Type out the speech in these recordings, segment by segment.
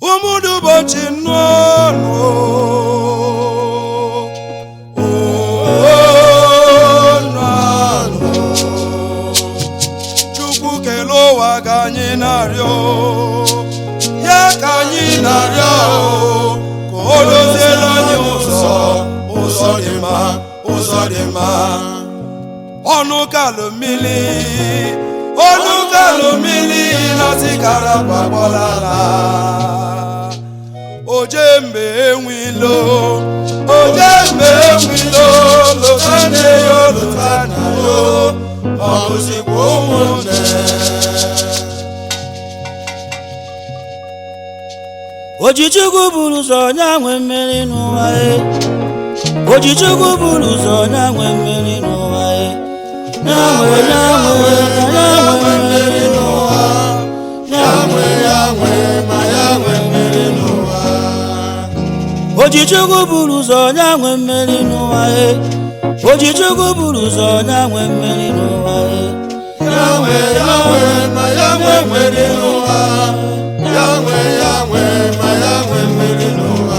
ụmụdụ ụbọchị nnụnụ chukwu kelee ụwa ka anyị na-arịọ ya ka anyị na-arịọ ka o doziere anyị ụzọ ụzọ dị mma ụzọ dị mma ọnụ kalụ mmiri ọnụ kalụ mmiri na-asị karapa gbọlala oje mgbe enwilo oje mgbe enwilo lụta nne yo lụta nna yo ọ bụzikwa ụmụnne Ojichukwu buru ụzọ onye nwe mmeri n'ụwa e Ojichukwu buru ụzọ onye nwe mmeri n'ụwa e Nyanwe nyanwe na nyanwe mmeri n'ụwa Nyanwe nyanwe ma nyanwe mmeri n'ụwa Ojichukwu buru ụzọ onye nwe mmeri n'ụwa e Ojichukwu buru ụzọ onye nwe mmeri n'ụwa e Yahweh, Yahweh, ma Yahweh mmeri n'ụwa. Yahweh, Yahweh, ma Yahweh mmeri n'ụwa.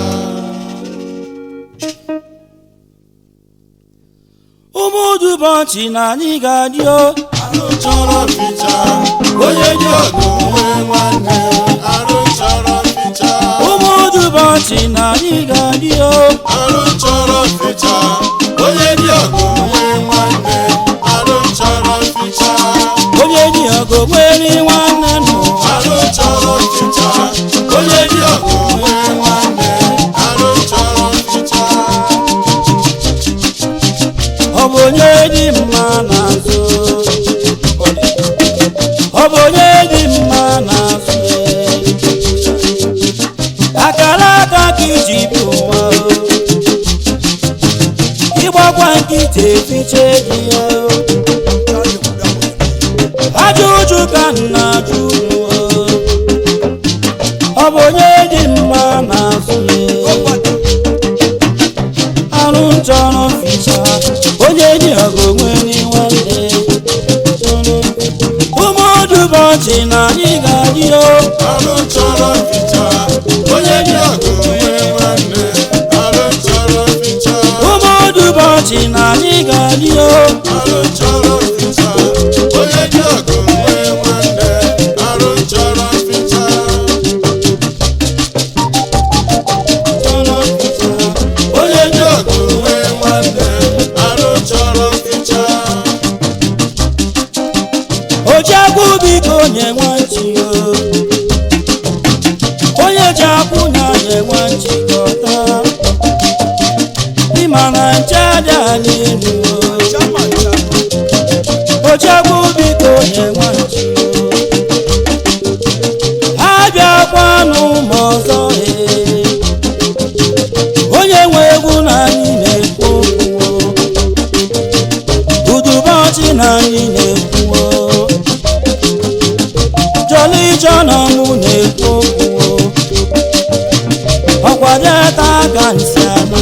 Ụmụ ụbọchị na anyị ga-adị o Arụ chọrọ mficha, onye dị ọgụ nwee nwanne. Arụ chọrọ mficha, Ụmụ ụbọchị na anyị ga-adị o arụ chọrọ mficha, onye dị ọgụ nwee nwanne. Arụ chọrọ mficha, onye dị ọgụ nwere nwanne n'ụwa arụ chọrọ mficha, onye dị ọgụ nwee nwanne. Arụ chọrọ mficha, ọ bụ onye dị mma n'azụ ọ bụ onye dị mma n'azụ akara aka ka iji bi ụwa o. ịgbakwa nkịta efiche gị ya o. ajọ ụjụ ka nna ajụ unu o. ọ bụ onye dị mma n'azụ ya arụ nchọrọ ficha onye dị ọgụ nwere nwanne ụmụdụbọchị na anyị ga-adị o arụ chọrọ mficha, onye dị ọgụ nwee nwanne. Arụ chọrọ mficha. ụmụdụbọchị na anyị ga-adị o Arụ chọrọ mficha, onye dị ọgụ nwee nwanne. Arụ chọrọ mficha, chọrọ ficha onye dị ọgụ nwee nwanne. Arụ chọrọ mficha, oji akwụ biko nye nwachi o onye ji akwụ na nye nwachi kọta ịma na nche dị ala elu o oji akwụ biko nye nwachi o abịakwa n'ụmụ ọzọ ee onye nwe egwu na anyị na-ekwu okwu o udubọchị na anyị na-ekwu o jọli jọnọ mụ na-ekwu okwu o ọkwadeta ka nsị ana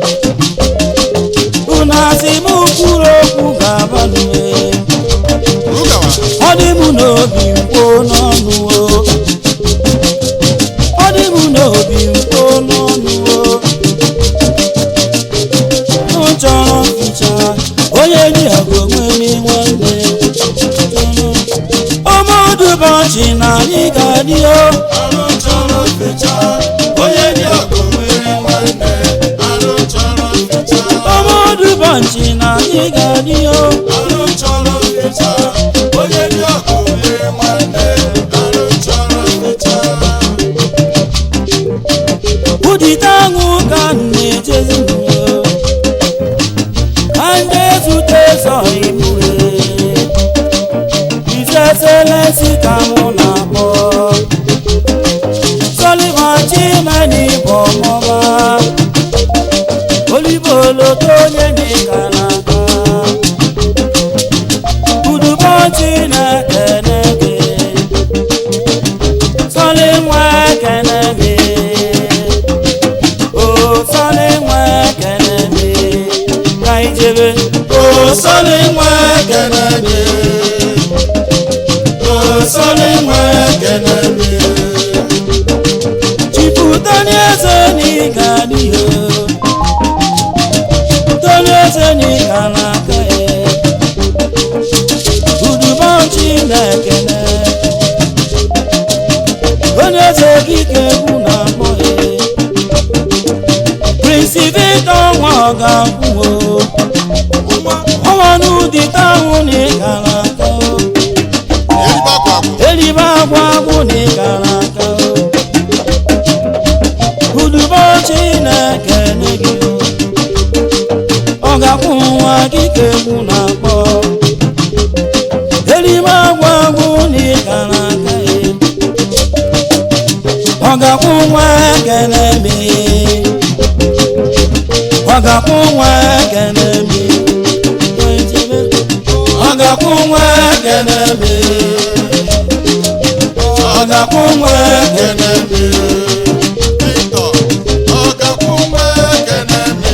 unu asị m kwuru okwu ga-aba n'uwe Rugawa, ọ dị m n'obi mkpo n'ọnụ o ọ dị m n'obi mkpo n'ọnụ o m chọrọ mficha onye dị ọgụ nwere nwanne ọmọdụbọchị na anyị ga-adị o arụ chọrọ mficha, onye dị ọgụ nwee nwanne. Arụ chọrọ mficha, ọmọdụbọchị na anyị ga-adị o arụ chọrọ mficha, onye dị ọgụ nwee nwanne. Arụ chọrọ mficha. ụdịta aṅụ ka m na-ejezi n'ụwa ka ndị ezute zọ imue izeselesi ka mụ na-akpọ Solivan Chimeni bụ ọmụma oliboloto onye dịka n'aka udubọchị na-ekene gị Sọlị nwa ekene gị o sọlị nwa ekene gị ka ijebe O sọlị nwa ekene dị. O sọlị nwa ekene dị. Tony eze n'ịga n'ihe Tony eze n'ịga n'aka ya Udubo Chinekene Onye eze dike egwu na-akpọ ya Prince Victor nwa ọ ga-akwụ nwa ọnwa n'ụdị tahụ na ịga n'aka eribe akwa elibe agwa akwa agwụ na ịga n'aka udubo chineke nye gị ọ ga-akwụ nwa gị ka egwu na-akpọ elibe agwa agwụ na ịga n'aka ya ọ ga-akwụ nwa ekene mi ọ ga-akwụ nwa ekene mi ọ ga-akwụ nwa ekene mi ọ ga-akwụ nwa ekene mi Victor ọgakwụ nwa ekene me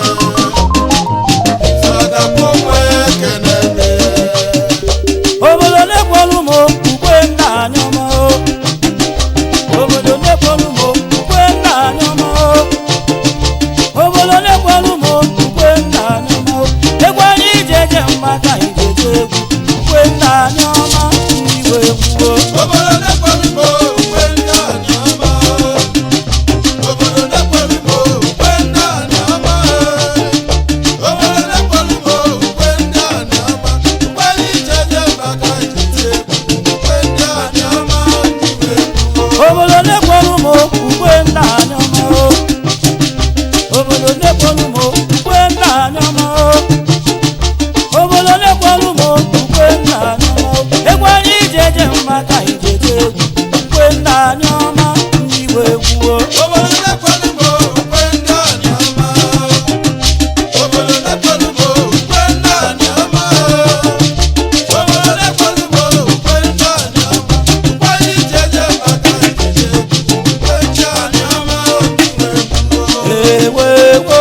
ọgakwụ nwa ekene me obodo na-ekwelu m ukwe nna anyị ọma o. obodo na-ekwelu m ukwe nna anyị ọma o. obodo na-ekwelu m ukwe nna anyị ọma o. egwu anyị ije eje mgbaka ijeje egwu ukwe nna anyị ọma ndị igwe egwu o. obodo na-ekwelu m ukwe ndị anyị ọma obodo na-ekwelu m ukwe ndị anyị ọma obodo na-ekwelu m ukwe ndị anyị ọma ukwe ndị ijeje maka ijeje ukwe ndị anyị ọma iwe obodo na-ekwelu m ukwe nna anyị ọma o. obodo na-ekwelu m ukwe nna anyị ọma o. obodo na-ekwelu m ukwe nna anyị ọma o. egwu anyị ije eje maka ijeje egwu ukwe nna anyị ọma ndị igwe egwu o. obodo na-ekwelu m ukwe ndị anyị ọma obodo na-ekwelu m ukwe ndị anyị ọma obodo na-ekwelu m ukwe ndị anyị ọma ukwe anyị ijeje maka ijeje ukwe ndị anyị ọma ewewo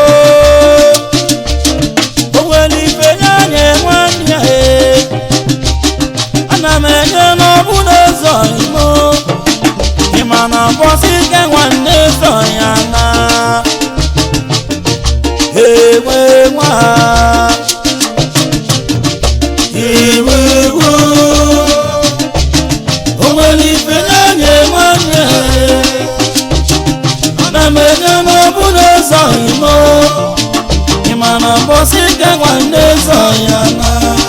o nwere ife nye anyị nwanne ya e. ana m enye n'ọbụ n'ụzọ imo ịma na bọsị ike nwanne zọ ya na ewe nwa iwewo o nwere ife nye anyị nwanne ya na m enye n'ọbụ n'ụzọ imo ịma na bọsị ike nwanne zọ ya na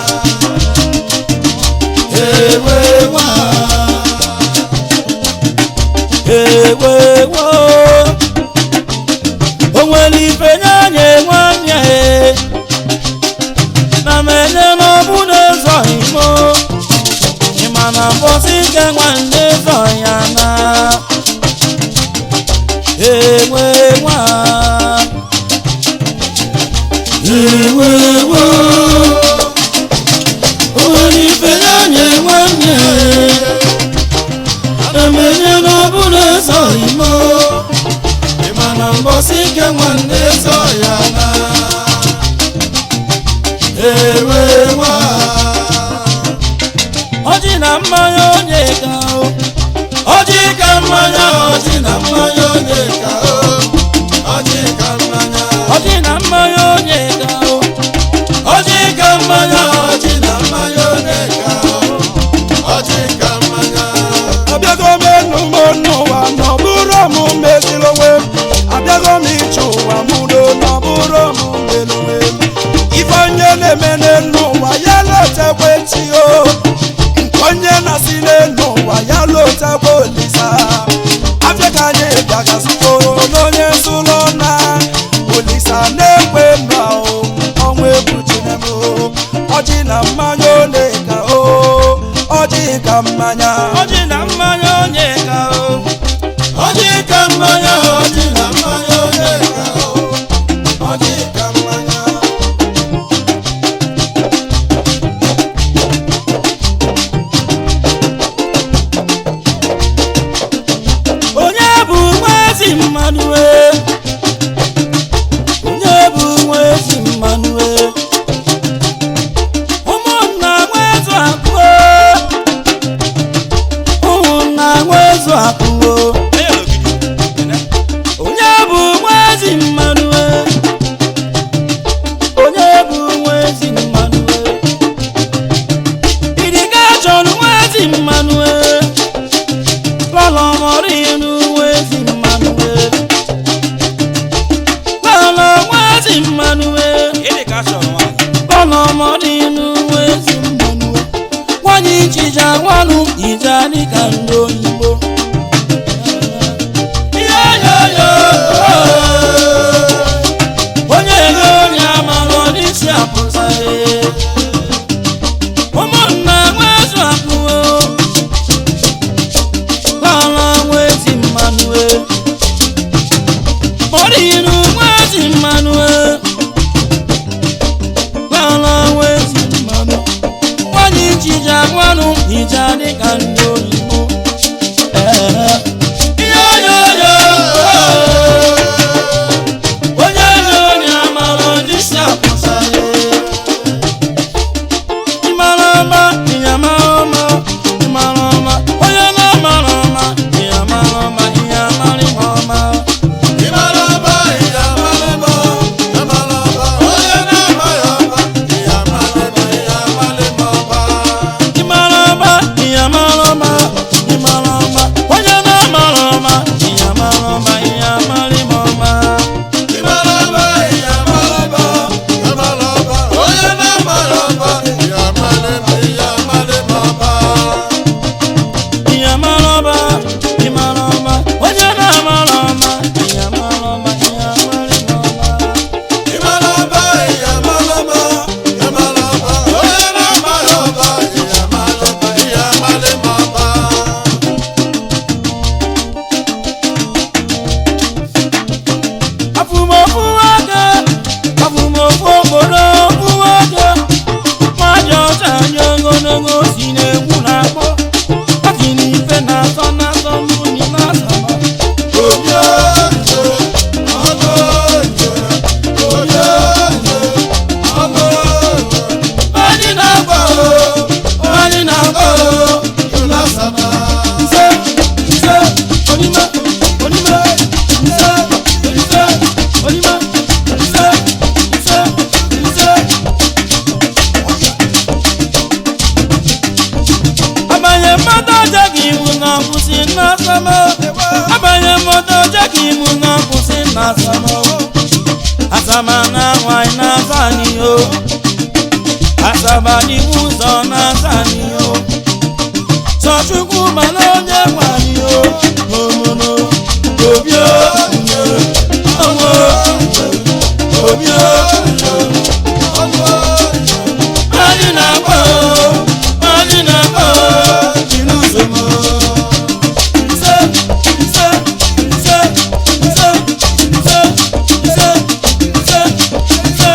ewe nwa ewe wo o nwere ife nye anyị nwanne e. na m enye n'ọbụ n'ụzọ imo ịma na bọsị ike nwanne zọ ya na ewe nwa ewe wo o nwere ife nye anyị nwanne emenye n'ọbụla eze imo ịma na mbọsị ike nwanne zọ ya na ewe nwa ọjị na mmanya onye ga o ọjị ka mmanya ọjị na mmanya onye ga o ọjị ka mmanya ọjị na mmanya onye ga o ọjị ka mmanya ọjị na mmanya onye ga o ọjị ka mmanya abịago m enu m n'ụwa na ọ bụrụ m meziri onwe m abịago m ịchụ ụwa m udo na ọ bụrụ m mere onwe m ife onye na-eme n'elu ụwa ya lotekwe chi o nke onye na-asị n'elu ụwa ya lotekwe olisa afịa ka anyị bịagasịgo n'onye zụlọ na olisa na-ekwe mba o ọnwa ebuchine m o ọjị na mmanya ole ka o ọjị ka mmanya ọjị na mmanya onye ga o ọjị ka mmanya ọjị na mmanya onye ka o ọjị ka mmanya onye bụ nwa ezi mmadụ e onye bụ nwa ezi mmadụ e ụmụnna nwezu akụ ụmụnna nwezu akụ dị n'uwe ezi mmanụ wee lọlọ nwa ezi mmanụ wee ịdị ka a chọrọ nwaanyị lọlọ mọ dị n'uwe ezi mmanụ wee nwanyị nchija nwanụ ija dịka ndị oyibo Ihe yo yo, onye ego onye amara ọdịsị apụta ee. ụmụnna nwezu akụwo lọlọ nwezi mmanụ ee. Mọdịnụ nwezi mmanụ ee. lọlọ nwezi mmanụ nwanyị nchija nwanụ ija dịka ndị oyibo Ee. Yo, yo, yo, onye ego onye amara ọdịsị apụta ee. Ịmara ọma, ịya mara ọma, ịmara ọma, onye na-amara ọma, ịya mara ọma, ịya mara ihe ọma. Ịmalaba, ịyamalaba, ịmalaba, onye na-amaghị ọba, ịyamalaba, ịyamalaba. Ịmara ọma, ịya mara ọma, ịmara ọma, onye na-amara ọma, ịya mara ọma, ịya mara ihe ọma. Ịmalaba, ịyamalaba, ịmalaba, onye na-amaghị ọba, ịyamalaba, ịyamalaba. Ịya mara ọma, ịmara ọma, onye na-amara ọma, ịya mara ọma, ịya mara ihe ọma. Ịmalaba, ịyamalaba, ịmalaba, onye na-amaghị ọba, ịyamalaba, ịyamalaba. Afụmofu nwoke, afụmofu obodo ofu nwoke, mmadụ ọcha anyị ogologo si na-egwu na-akpọ, ati n'ife na-asọ na-asọ n'unyi na-asama. Onye nje, ọnụ nje, onye nje, ọnụ nje. Anyị na-agba o, anyị na-agba o, Ịlasaba. nse, nse, onime, onime, nse, nse, onime, nse, nse, nse. abanye mmadụ ọjọọ ka iwu na-akwụsị n'asama abanye mmadụ ọjọọ ka iwu na-akwụsị n'asama asama na nwanyị na-asa n'iho asaba n'iwu ụzọ na-asa n'iho sọchukwu mana onye nwanyị o omono obio ọnwụ obio anyị na-agba o anyị na-agba o jiri ụzọ m nse nse nse nse nse nse nse nse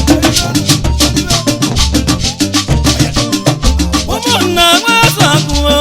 ụmụnna nwezu akụwo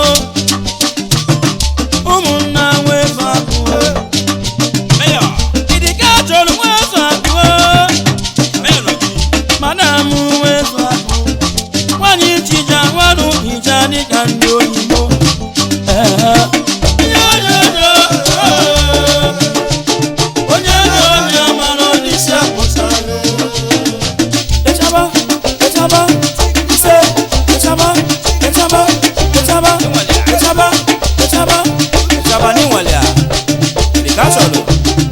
ụmụnna nwezu akụwo meyọ ịdịka chọrọ nwezu akụwo meyọ nọ gị madam nwezu akụ nwanyị chija nwanụ hija dịka ndị oyibo Ee. Yo, yo, yo, oh. onye na onye mara n'isi apụta Echaba, echaba, ise, echaba, echaba, echaba, echaba, echaba, ịchaba n'inwale a ịdị ka a chọrọ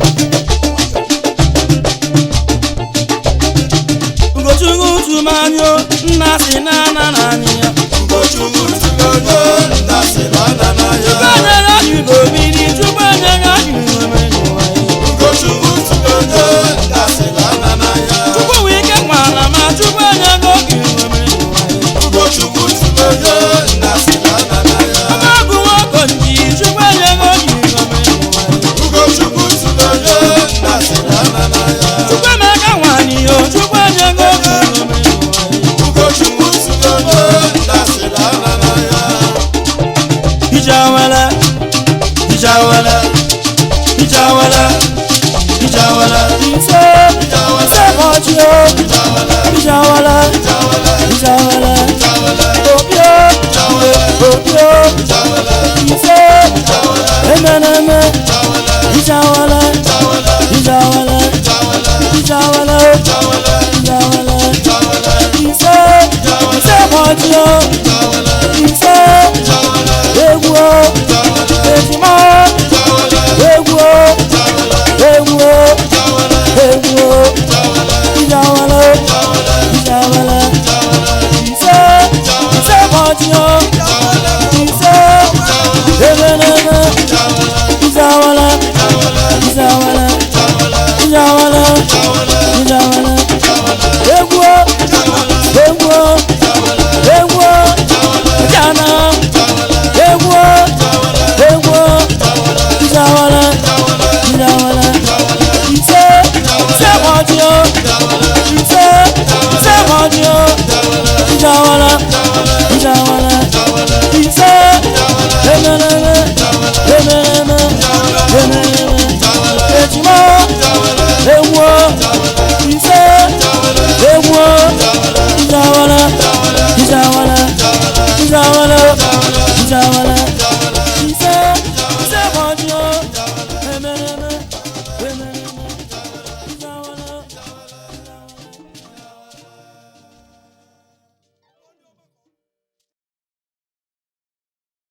Ugochukwu tụmanyo nna si na ana na anyị ya Ugochukwu tụrụ onye nna si na nna na ya. Chukwu anyị go biri Chukwu anyị anyị nwere n'ụwa ya Ugochukwu tụrụ onye nna si na nna na ya. Chukwu wee ike nwala ma Chukwu anyị go gị nwere n'ụwa ya Ugochukwu tụrụ onye nna si na nna na ya. Ọma agụ nwoke nji Chukwu anyị go gị nwere n'ụwa ya Ugochukwu tụrụ onye nna si na nna na ya. Chukwu emeka nwanyị yo Chukwu anyị go gị nwere n'ụwa ya Ugochukwu tụrụ onye nna si na nna na ya. Ijawala, ijawala, ijawala, ijawala, ise, ise bọ̀jì o, Ìjàwálẹ̀, ijawala, ìjàwálẹ̀, ijawala, ìjàwálẹ̀, obi o, obi o, ìjàwálẹ̀, ise, ìjàwálẹ̀, emeneme, ìjàwálẹ̀, ijawala, ìjàwálẹ̀, ijawala, ìjàwálẹ̀, ijawala, ìjàwálẹ̀, ijawala, ìjàwálẹ̀, ise, ise bọ̀jì o, ìjàwálẹ̀, ise,